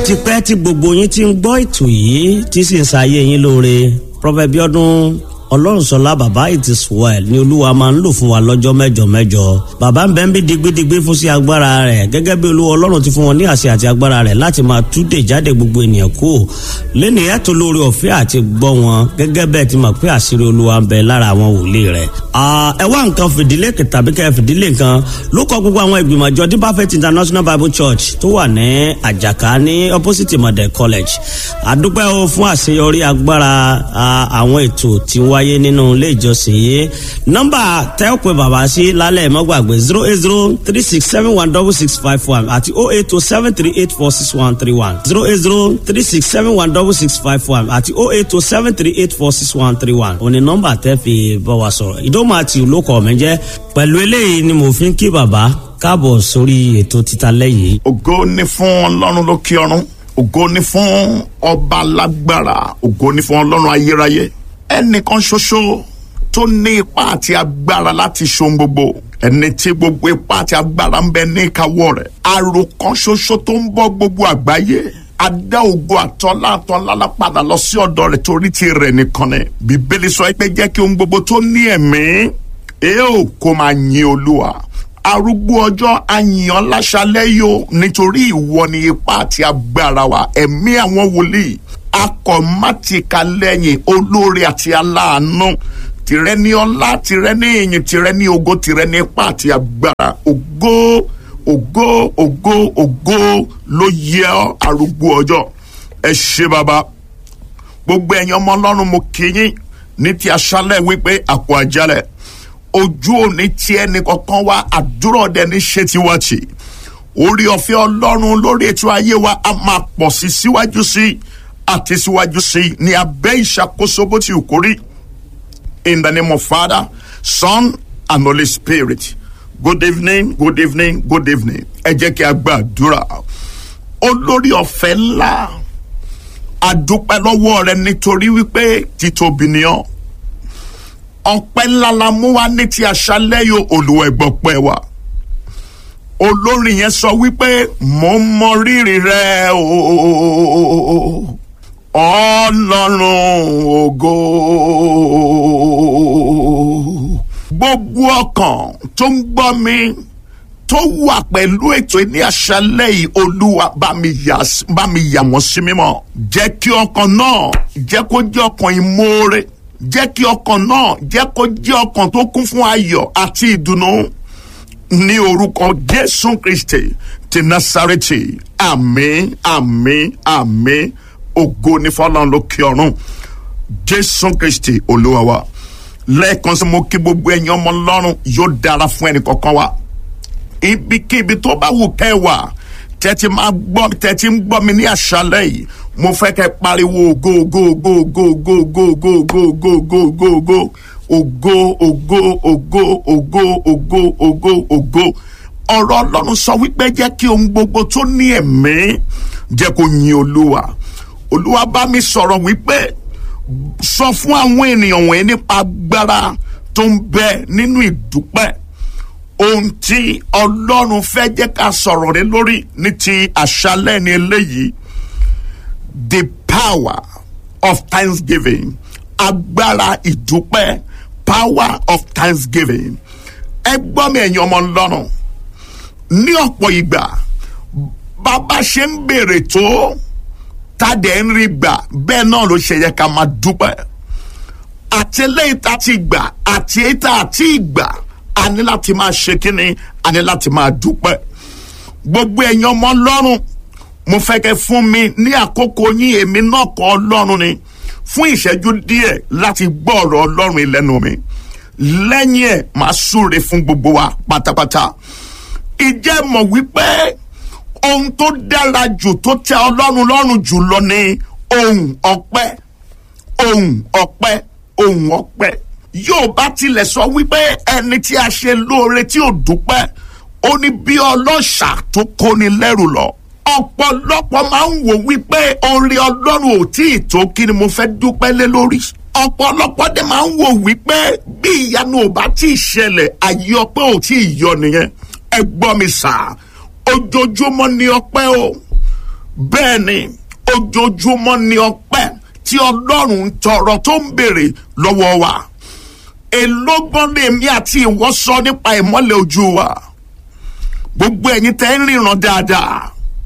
ti pẹ́ tí gbogbo yín ti ń gbọ́ ètò yìí tí sì ń ṣayé yín lóore Prophet Bíọ́dún ọlọ́runṣọlá bàbá it is well ni olúwa máa ń lò fún wa lọ́jọ́ mẹ́jọ mẹ́jọ bàbá ń bẹ ń bí digbidigbi fún sí agbára rẹ̀ gẹ́gẹ́ bí olúwa ọlọ́run ti fún wọn ní àṣẹ àti agbára rẹ̀ láti máa túdè jáde gbogbo ènìyàn kú lẹ́nu ẹ̀tọ́ lórí ọ̀fẹ́ àti gbọ́ wọn gẹ́gẹ́ bẹ́ẹ̀ ti mọ̀ pé àṣírí olúwa ń bẹ lára àwọn wòlíì rẹ̀. ẹ wá nǹkan fìdílé tàbí kẹ́ fìdílé nǹkan ló kọ gbogbo àwọn ìgbìmọ̀ àjọ deeper faith international bible church tó wà ní àjàká ní opposite model college àdúpẹ́ o fún àṣeyọrí agbára àwọn ètò tí wọ́n wáyé nínú ilé ìjọsìn yìí nọ́mbà tẹ́ ò pé bàbá sí lálẹ́ mọ́gbàgbé zero eight zero three six seven one double six five one àti oh eight oh seven three eight four six one three one zero eight zero three six seven one double six five one àti oh eight oh seven three eight four six one three one òní nọ́mbà tẹ́ fi bá wa sọ̀rọ̀ ìdómọ àti olókọ mi jẹ́ pẹ̀lú eléyìí ni mo fi ń kí bàbá káàbọ̀ sórí ètò títa lẹ́yìn. ògo ni fún ọlọ́run lókè ọ̀run ògo ni fún ọba lágbára ògo ni fún ọlọ́run ayérayé ẹnìkan ṣoṣo tó ní ipá àti agbára láti ṣohun gbogbo ẹni tí gbogbo ipá àti agbára ń bẹ ní ìkáwọ́ rẹ̀ àròkàn ṣoṣo tó ń bọ́ gbogbo àgbáyé adá ògo àtọ́lá àtọ́lá lápadà lọ sí ọ̀dọ̀ rẹ̀ torí ti rẹ̀ nìkan ni bíbélì sọ pé jẹ́ kí ohun gbogbo tó ní ẹ̀mí èèó kó máa yin olúwa arúgbó ọjọ́ àyàn láṣálẹ́ yóò nítorí ìwọ ni ipá àti agbára wa ẹ̀mí àwọn wòlíì akọ̀mátìkà lẹ́yìn olóore àti aláàánú tìrẹ ní ọlá tìrẹ ní ìyìn tìrẹ ní ògo tìrẹ ní ipá àti agbára ògo ògo ògo ògo ló yẹ ọ́ arúgbó ọjọ́ ẹ ṣé bàbá gbogbo ẹ̀yin ọmọ ọlọ́run mo kí yín ní ti aṣálẹ̀ wípé àpò àjálẹ̀ ojú òní tí ẹnì kankan wá àdúrà ọdẹ ní ṣe tiwa tì orí ọ̀fẹ́ ọlọ́run lórí ètò ayé wa a máa pọ̀ sí síwájú sí àti síwájú sí ní abẹ́ ìṣàkóso bó ti kú rí in the name of Father, Son and Holy Spirit good evening good evening good evening ẹ jẹ́ kí a gbàdúrà olórí ọ̀fẹ́ ńlá àdúpẹ́ lọ́wọ́ rẹ nítorí wípé títóbi ni ọ́ ọpẹ́ ńlá la mú wá ní ti àṣálẹ́ yóò olùwẹ̀gbọ̀pẹ́ wa olórin yẹn sọ wípé mo mọ rírì rẹ ooo ọlọ́run ògo gbogbo ọkàn tó ń gbọ́ mi tó wà pẹ̀lú ètò ní àṣálẹ́ yìí olúwa bá mi yà bá mi yà wọ́n sí mímọ́ jẹ́ kí ọkàn náà jẹ́ kó jẹ́ ọkàn ìmoore jẹ́ kí ọkàn náà jẹ́ kó jẹ́ ọkàn tó kún fún ayọ̀ àti ìdùnnú ní orúkọ jésù kristi ti nasareti àmín àmín àmín ògo ní fọlọ́run lókè ọ̀run jésù kristi olúwa wa lẹ́ẹ̀kan sí mo kí gbogbo ẹ̀yin ọmọ ọlọ́run yóò dára fún ẹnì kọ̀ọ̀kan wa ibikíbi tó bá wù kẹ́ wà tẹ́tí máa gbọ́ tẹ́tí ń gbọ́ mi ní àṣálẹ́ yìí mo fẹ́ kẹ́ pariwo ògo ògo ògo ògo ògo ògo ògo ògo ògo ògo ògo ògo ògo ògo ògo ògo ògo ògo ọ̀rọ̀ ọlọ́run sọ wípé jẹ́ kí ohun gbogbo tó ní ẹ̀mí jẹ́ kó yin olúwa olúwa bá mi sọ̀rọ̀ wípé sọ fún àwọn ènìyàn wọ̀nyí nípa agbára tó ń bẹ nínú ìdúpẹ́ ohun tí ọlọ́run fẹ́ jẹ́ ká sọ̀rọ̀ rẹ lórí ní ti àṣálẹ́ ní eléyìí the power of thanksgiving agbára ìdúpẹ́ power of thanksgiving ẹ gbọ́ mi ẹ̀yin ọmọ ọlọ́run ní ọ̀pọ̀ ìgbà bàbá ṣe ń béèrè tó tádẹ ń rí gbà bẹ́ẹ̀ náà ló ṣe yẹ ká máa dúpẹ́ àti eléyìí tá ti gbà àti èyí tá àti ìgbà a ní láti máa ṣe kínní a ní láti máa dúpẹ́ gbogbo ẹ̀yin ọmọ ọlọ́run mo fẹ́ kẹ́ fún mi ní àkókò yín èmi náà kọ́ ọlọ́run ni fún ìṣẹ́jú díẹ̀ láti gbọ́ ọ̀rọ̀ ọlọ́run ìlẹ́nu mi lẹ́yìn ẹ̀ máa súre fún gbogbo wa pátápátá ìjẹ́ mọ̀ wípé ohun tó dára jù tó tẹ ọlọ́run lọ́rùn jù lọ ni ohun ọpẹ́ ohun ọpẹ́ ohun ọpẹ́ yóò bá tilẹ̀ sọ wípé ẹni tí a ṣe lóore tí ò dúpẹ́ ó ní bí ọlọ́ṣà tó kóni lẹ́rù lọ ọ̀pọ̀lọpọ̀ máa ń wò wípé orí ọlọ́run ò tí ì tó kí ni mo fẹ́ dúpẹ́ lé lórí ọ̀pọ̀lọpọ̀ dẹ̀ máa ń wò wípé bí ìyanu ò bá tí ì ṣẹlẹ̀ àyè ọpẹ́ ò tí ì yọ nìyẹn ẹ gbọ́ mi sà ojoojúmọ́ ni ọpẹ́ o bẹ́ẹ̀ ni ojoojúmọ́ ni ọpẹ́ tí ọlọ́run ń tọrọ tó ń béèrè lọ́wọ́ wa èlógbọ́n lèmi àti ìwọ sọ nípa ìmọ́lẹ̀ ojú wa gbogbo ẹ̀yin tẹ́ ń ríran dáadáa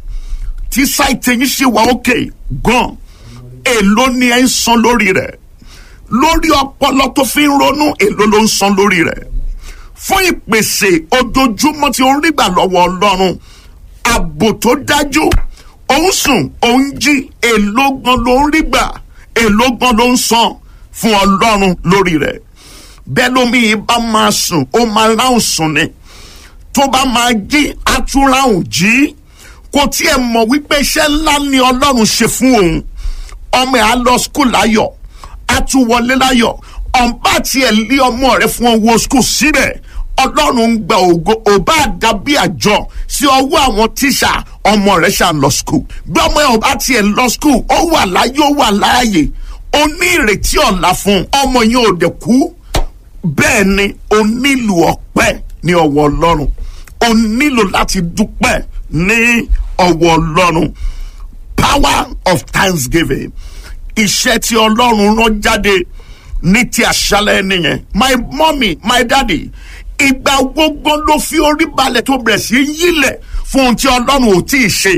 tí sáìtì yín ṣe wà òkè gan èló ni ẹ ń san lórí rẹ̀ lórí ọpọlọ tó fi ń ronú èló ló ń san lórí rẹ̀ fún ìpèsè ojoojúmọ́ tí ó ń rí gbà lọ́wọ́ ọlọ́run ààbò tó dájú òun sùn òun jí èló gan ló ń rí gbà èló gan ló ń san fún ọlọ́run lórí rẹ̀ bẹ́ẹ̀ lómi yìí bá máa sùn ó máa ráhùn sùn ni tó bá máa jí atúráhùn jí kò tiẹ̀ mọ̀ wípé iṣẹ́ ńlá ni ọlọ́run ṣe fún òun ọmọ ẹ̀ á lọ skul láyọ̀ á tún wọlé láyọ̀ ọ̀nbá tiẹ̀ lé ọmọ rẹ̀ fún owó skul síbẹ̀ ọlọ́run ń gba ògo òbá dàbí àjọ sí ọwọ́ àwọn tíṣà ọmọ rẹ̀ ṣà ń lọ skul bí ọmọ ẹ̀ ọba tiẹ̀ lọ skul ó wà láyé ó wà láàyè ó ní ìrètí ọ̀la fún ọmọ yẹn ò dẹ̀ kú bẹ́ẹ̀ ni o nílò ọpẹ́ ní ọwọ́ ọlọ́run o nílò láti dúpẹ́ ní ọwọ́ ọlọ́run power of thanksgiving iṣẹ́ tí ọlọ́run rán jáde ní ti àṣálẹ́ nìyẹn my mommy my daddy ìgbà gbogbo ló fi orí balẹ̀ tó bẹ̀rẹ̀ sí yílẹ̀ fún ohun tí ọlọ́run ò tí ì ṣe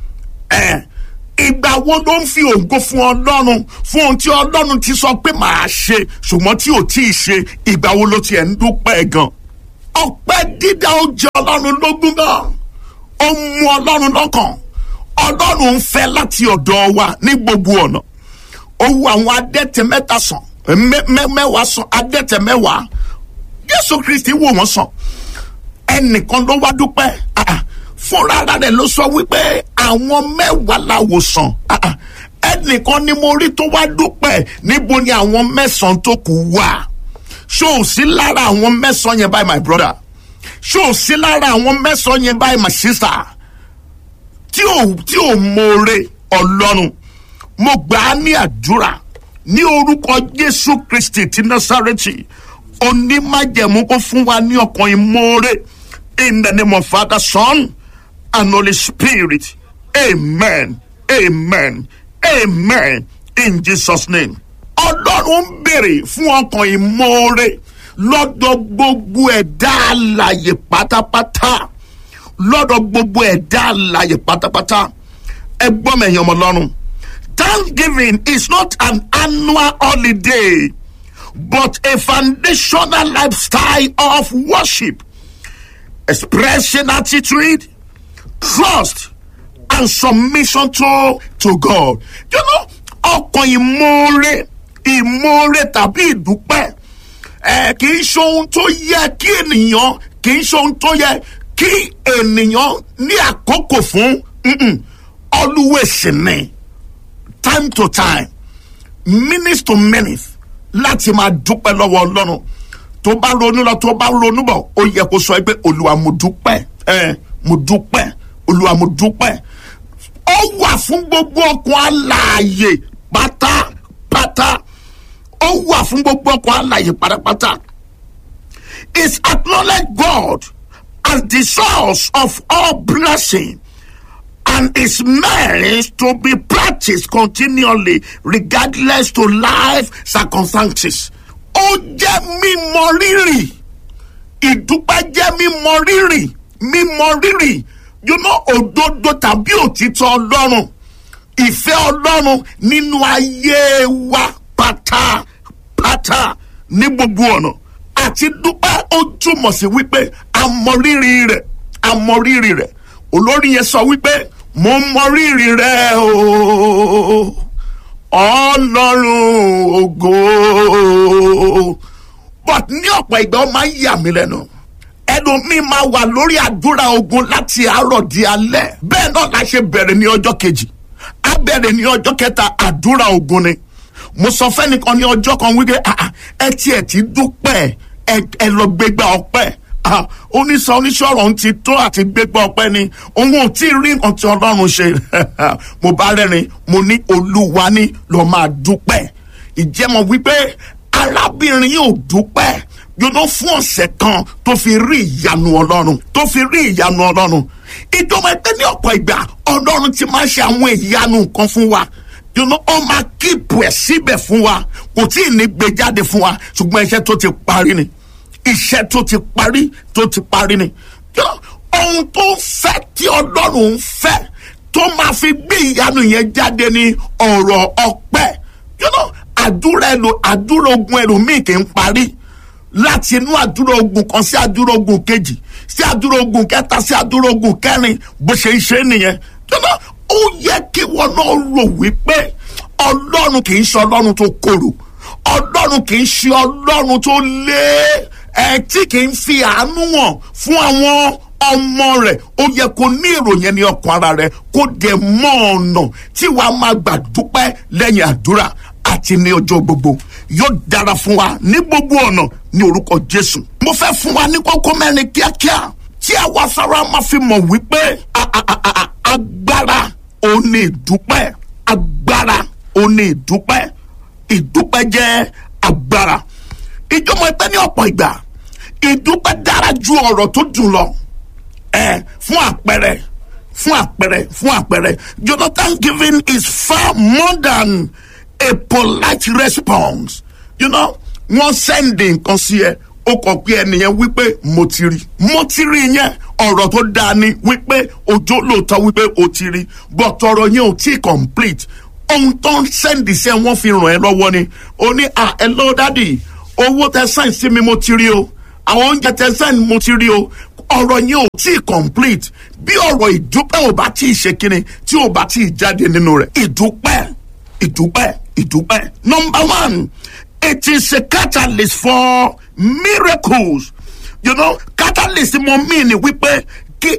ẹ̀ ìgbà wo ló ń fi ògo fún ọlọ́run fún ohun tí ọlọ́run ti sọ pé màá ṣe ṣùgbọ́n tí ò tí ì ṣe ìgbà wo ló tiẹ̀ ń dúpẹ́ gan ọpẹ́ dídá ó jẹ ọlọ́run lógún gan ó mú ọlọ́run lọ́kàn ọlọ́run ń fẹ́ láti ọ̀dọ̀ wa ní gbogbo ọ̀nà ó wu àwọn adẹ́tẹ̀ mẹ́ta sàn mẹ́wàá sàn adẹ́tẹ̀ mẹ́wàá jésù kristi wò wọ́n sàn ẹnìkan ló wá dúpẹ́ fúnra rẹ̀ ló sọ wípé àwọn mẹ́wàá la wò sàn ẹnìkan ni mo rí tó wá dúpẹ́ níbo ni àwọn mẹ́sàn-án tó kù wà ṣó o sí lára àwọn mẹ́sàn-án yẹn báyìí my brother ṣó o sí lára àwọn mẹ́sàn-án yẹn báyìí my sister tí ò tí ò mọ̀ọ́rẹ́ ọlọ́run mo gbà á ní àdúrà ní orúkọ jésù kristi ti násàrẹ́tì onímájẹ̀mú kó fún wa ní ọkàn ìmọ̀ọ́rẹ́ in the name of father son and holy spirit amen amen amen in jesus name ọlọ́run ń béèrè fún ọkàn ìmọ̀ọ́rẹ́ lọ́dọ̀ gbogbo ẹ̀dá àlàyé pátápátá lọ́dọ̀ gbogbo ẹ̀dá àlàyé pátápátá ẹ gbọ́ mi ẹ̀yin ọmọ ọlọ́run thanksgiving is not an annual holiday but a foundational lifestyle of worship expressing attitude trust and submission to to God you know ọkàn ìmoore ìmoore tàbí ìdúpẹ́ ẹ kì í ṣe ohun tó yẹ kí ènìyàn kì í ṣe ohun tó yẹ kí ènìyàn ní àkókò fún always ní time to time minutes to minutes láti máa dúpẹ́ lọ́wọ́ ọlọ́run tó bá ronú lọ tó bá ronú bọ̀ ó yẹ kó sọ pé olúwa mo dúpẹ́ ẹ mo dúpẹ́ olúwa mo dúpẹ́ ó wà fún gbogbo ọkàn alààyè pátápátá ó wà fún gbogbo ọkàn alààyè pátápátá is acknowledge God as the source of all blessing and is meant to be practiced continually regardless to life circumstances. ó jẹ́ mímọ rírì ìdúpẹ́ jẹ́ mímọ rírì mímọ rírì you know òdodo tàbí òtítọ́ ọlọ́run ìfẹ́ ọlọ́run nínú ayé wa pátápátá ní gbogbo ọ̀nà àti dúpẹ́ ó túmọ̀ sí wípé àmọ̀rírì rẹ̀ àmọ̀rírì rẹ̀ olórí yẹn sọ wípé mo mọrírì rẹ o ọlọ́run ògo but ní ọ̀pọ̀ ìgbà ó máa ń yà mí lẹ́nu ẹlòmíín máa wà lórí àdúrà ogun láti àárọ̀ di alẹ́ bẹ́ẹ̀ náà la ṣe bẹ̀rẹ̀ ní ọjọ́ kejì á bẹ̀rẹ̀ ní ọjọ́ kẹta àdúrà ogun ni mo sọ fẹ́nìkan ní ọjọ́ kan wípé ẹ tiẹ̀ ti dúpẹ́ ẹ lọ gbégbá ọpẹ́ oníṣẹ́ oníṣọ́rọ̀ ń ti tó àti gbégbá ọpẹ́ ni òun ò tí ì rí nǹkan tí ọlọ́run ṣe mo bá rẹ́rìn mo ní olúwa ní lọ́ọ́ máa dúpẹ́ ìjẹ́mọ̀ wípé arábìnrin yóò dúpẹ́ yóò fún ọ̀sẹ̀ kan tó fi rí ìyanu ọlọ́run tó fi rí ìyanu ọlọ́run ìjọba ẹgbẹ́ ní ọ̀pọ̀ ìgbà ọlọ́run ti máa ń ṣe àwọn ìyanu nǹkan fún wa you know, ó máa kíìpù ẹ̀ síbẹ̀ fún wa kò tí ì ní gbé jáde fún wa ṣùgbọ́n iṣẹ́ tó ti parí ni iṣẹ́ tó ti parí tó ti parí ni you know, ohun tó ń fẹ́ tí ọlọ́run ń fẹ́ tó máa fi gbé ìyanu yẹn jáde ní ọ̀rọ̀ ọpẹ́ you know, àdúrà ẹlò àdúrà ogun ẹlòmíì kì í parí láti inú àdúrà ogun kan sí àdúrà ogun kejì sí àdúrà ogun kẹta sí àdúrà ogun kẹrin bó ṣe ń ṣe nìyẹn you know, ó yẹ kí wọn náà rò wípé ọlọ́run kì í ṣe ọlọ́run tó korò ọlọ́run kì í ṣe ọlọ́run tó lé ẹ tí kì í fi àánú wọn fún àwọn ọmọ rẹ̀ ó yẹ kó ní ìròyìn ní ọkàn ara rẹ̀ kó dẹ̀ mọ ọ̀nà tí wàá máa gbà dúpẹ́ lẹ́yìn àdúrà àti ní ọjọ́ gbogbo yóò dára fún wa ní gbogbo ọ̀nà ní orúkọ jésù. mo fẹ́ fún wa ní kókó mẹ́rin kíákíá tí àwa sára máa fi mọ̀ wípé agbára ò ní ìdúpẹ́ agbára ò ní ìdúpẹ́ ìdúpẹ́ jẹ́ agbára ìjọba ẹgbẹ́ ní ọ̀pọ̀ ìgbà ìdúpẹ́ dára ju ọ̀rọ̀ tó dùn lọ ẹ fún àpẹẹrẹ fún àpẹẹrẹ fún àpẹẹrẹ jonathan giving is far more than a polite response you know wọ́n sẹ́ndì nǹkan sí ẹ ó kọ pé ẹnìyẹn wípé mo ti rí mo ti rí yẹn ọ̀rọ̀ tó dáa ni wípé ojú lóòótọ́ wípé o ti rí but ọ̀rọ̀ yẹn ò tí complete ohun tó ń sẹ́ndì sí ẹ wọ́n fi ràn ẹ́ lọ́wọ́ ni o ní à ẹ lọ́ọ́ dádì owó tẹ sáìn sí mi mo ti rí o àwọn oúnjẹ tẹ sáìn mo ti rí o ọ̀rọ̀ yẹn ò tí complete bí ọ̀rọ̀ ìdúpẹ́ ò bá tí ì ṣe kíni tí ò bá tí ì jáde nínú rẹ̀ ìdúpẹ́ ìdúpẹ́ ìdúpẹ́ number one it is a catalyst for miracles you know catalyst mo mean ni wípé kí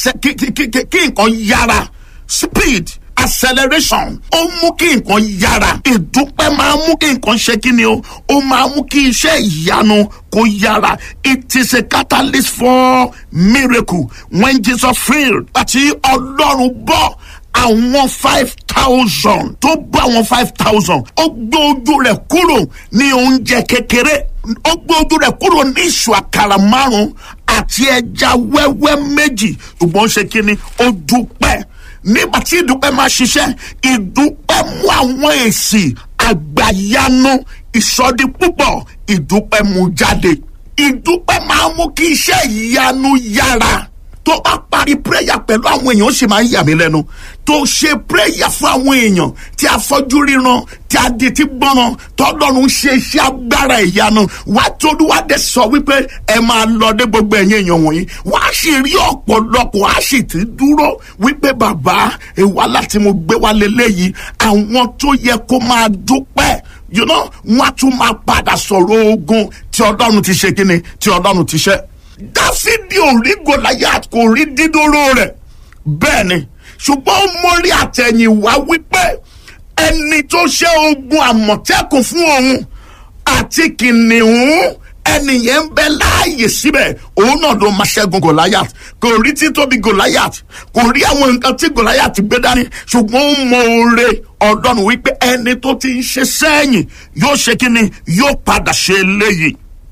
nǹkan yára speed acceleration ó mú kí nǹkan yára ìdúpẹ́ máa mú kí nǹkan ṣe kí ni o ó máa mú kí iṣẹ́ ìyanu kó yára it is a catalyst for miracle when jesus failed àti ọlọ́run bọ́ àwọn five thousand tó bọ́ àwọn five thousand ó gbé ojú rẹ̀ kúrò ní oúnjẹ kékeré ó gbé ojú rẹ̀ kúrò ní ìṣù àkàrà márùn-ún àti ẹja wẹ́wẹ́ méjì ṣùgbọ́n ṣe kí ni ó dúpẹ́ nígbà tí ìdúpẹ́ máa ṣiṣẹ́ ìdúpẹ́ mú àwọn èsì àgbàyanu ìsọdí púpọ̀ ìdúpẹ́ mú jáde ìdúpẹ́ máa mú kí iṣẹ́ ìyanu yára tó bá parí prayer pẹ̀lú àwọn èèyàn ó sì máa ń yà mí lẹ́nu tó ṣe prayer fún àwọn èèyàn tí a fọ́jú ríran tí a di ti gbọ́ràn tọ́lọ́run ṣe iṣẹ́ agbára ìyanu wá tóbi wá dé sọ wípé ẹ máa lọ dé gbogbo ẹ̀yìn èèyàn wọ̀nyí wá sì rí ọ̀pọ̀lọpọ̀ á sì ti dúró wípé bàbá ìwà láti mo gbé wá lélẹ́yìí àwọn tó yẹ kó máa dúpẹ́ you know wọ́n á tún máa padà sọ̀rọ̀ ogun tí ọlọ́run ti ṣe kíni tí ọlọ́run ti ṣe dáfídì ò rí gòláyàt kò rí dídóró rẹ̀ bẹ́ẹ̀ ni ṣùgbọ́n ó mórí àtẹ̀yìnwá wípé ẹni tó ṣe ogun àmọ̀tẹ́kùn fún òun àti kìnìún ẹnìyẹn ń bẹ láàyè síbẹ̀ òun náà ló máa ṣẹ́gun gòláyàt kò rí títóbi gòláyàt kò rí àwọn nǹkan tí gòláyàt gbé dání ṣùgbọ́n ó mọ oore ọ̀dọ́nù wípé ẹni tó ti ń ṣe sẹ́yìn yóò ṣe kí ni yóò padà ṣe eléyìí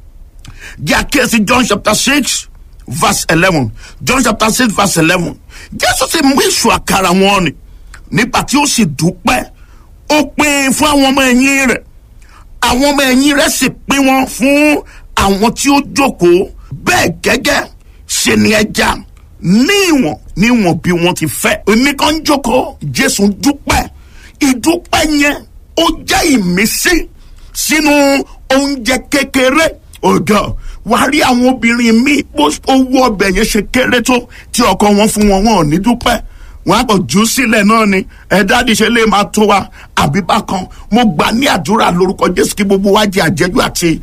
díàkíyèsí john chapter six verse eleven john chapter six verse eleven jésù sì mú ìṣù àkàrà wọn ni nígbà tí ó sì dúpẹ́ ó pín fún àwọn ọmọ ẹ̀yìn rẹ̀ àwọn ọmọ ẹ̀yìn rẹ̀ sì pín wọn fún àwọn tí ó jókòó bẹ́ẹ̀ gẹ́gẹ́ ṣe ni ẹja ní ìwọ̀n níwọ̀n bí wọ́n ti fẹ́ èmi kan jókòó jésù dúpẹ́ ìdúpẹ́ yẹn ó jẹ́ ìmísí sínú oúnjẹ kékeré ọ̀gá wàá rí àwọn obìnrin míì bó owó ọbẹ̀ yẹn ṣe kéré tó tí ọkọ wọn fún wọn wọn ò ní dúpẹ́ wọn á kọ jù ú sílẹ̀ náà ni ẹ̀dáàdì ṣe lè máa tó wa àbí bákan mo gbà ní àdúrà lórúkọ jésù kí gbogbo wa jẹ àjẹjù àti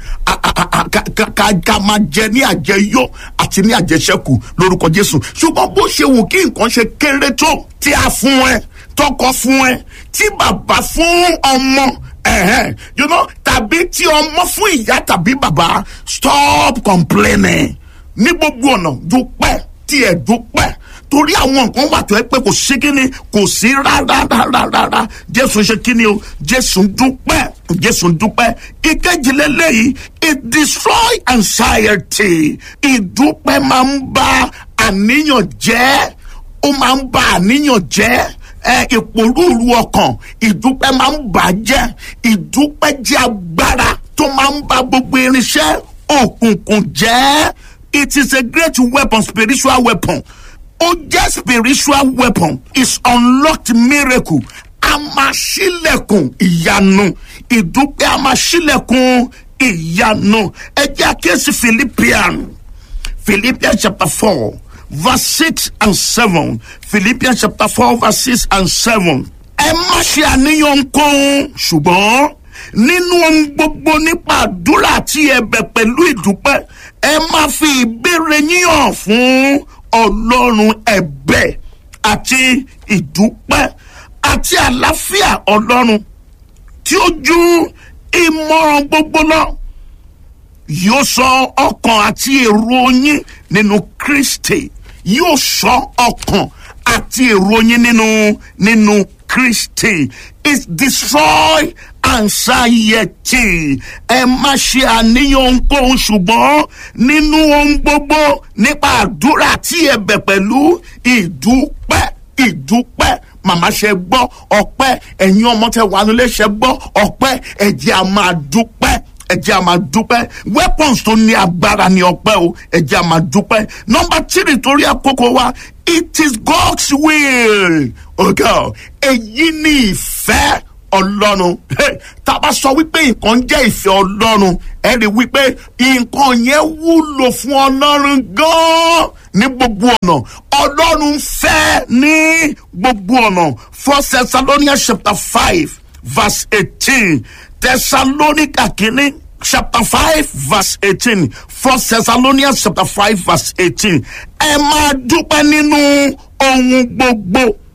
ká máa jẹ ní àjẹyó àti ní àjẹṣẹ́kù lórúkọ jésù ṣùgbọ́n bó ṣe wù kí nǹkan ṣe kéré tó tí a fún ẹ tọkọ fún ẹ tí bàbá fún ọmọ ẹ̀hẹ́n you know tàbí tí ọmọ fún ìyá tàbí bàbá stop complaining ní gbogbo ọ̀nà dúpẹ́ tí ẹ̀ dúpẹ́ torí àwọn nǹkan wà tó ẹ pé kò sí kíni kò sí rárá rárá rárá jésù ṣe kíni o jésù dúpẹ́ jésù dúpẹ́ ìkejìlélẹ́yìí it destroy anxiety ìdúpẹ́ máa ń bá àníyàn jẹ́ ó máa ń ba àníyàn jẹ́ ẹ ìpòrúurú ọkàn ìdúpẹ́ máa ń bà á jẹ́ ìdúpẹ́ jẹ́ agbára tó máa ń ba gbogbo irinṣẹ́ òkùnkùn jẹ́ it is a great weapon spiritual weapon ó jẹ́ spiritual weapon is unlocked miracle a máa ṣílẹ̀kùn ìyanu ìdúpẹ́ a máa ṣílẹ̀kùn ìyanu ẹ jẹ́ àkíyèsí philippian philippians chapter four verse six and seven philippians chapter four verse six and seven ẹ má ṣe àníyàn kóhun ṣùgbọ́n nínú ohun gbogbo nípa àdúrà àti ẹ̀bẹ̀ pẹ̀lú ìdúpẹ́ ẹ máa fi ìbéèrè yíyàn fún ọlọ́run ẹ̀bẹ̀ àti ìdúpẹ́ àti àlàáfíà ọlọ́run tí ó ju ìmọ̀ràn gbogbo lọ yóò sọ ọkàn àti èrò yín nínú kristi yóò sọ ọkàn àti èrò yín nínú nínú kristi is destroy anxiety ẹ má ṣe àníyàn ohunkóhun ṣùgbọ́n nínú ohun gbogbo nípa àdúrà tí ẹ bẹ̀ pẹ̀lú ìdúpẹ́ ìdúpẹ́ màmá ṣe gbọ́ ọpẹ́ ẹ̀yin ọmọ tẹ wà nílé ṣe gbọ́ ọpẹ́ ẹ̀jẹ̀ a máa dúpẹ́ ẹ̀jẹ̀ a máa dúpẹ́ weapons tó ní agbára ní ọpẹ́ o ẹ̀jẹ̀ a máa dúpẹ́ nọmba tírì torí àkókò wa it is God's will ọ̀gá èyí ni ìfẹ́ ọlọ́run tá a bá sọ wípé nǹkan jẹ́ ìfẹ́ ọlọ́run ẹ rí wípé nǹkan yẹn wúlò fún ọlọ́run gan-an ní gbogbo ọ̀nà ọlọ́run fẹ́ ní gbogbo ọ̀nà first thessalonians chapter five verse eighteen thessalonica kìíní chapter five verse eighteen first thessalonians chapter five verse eighteen ẹ máa dúpẹ́ nínú ohun gbogbo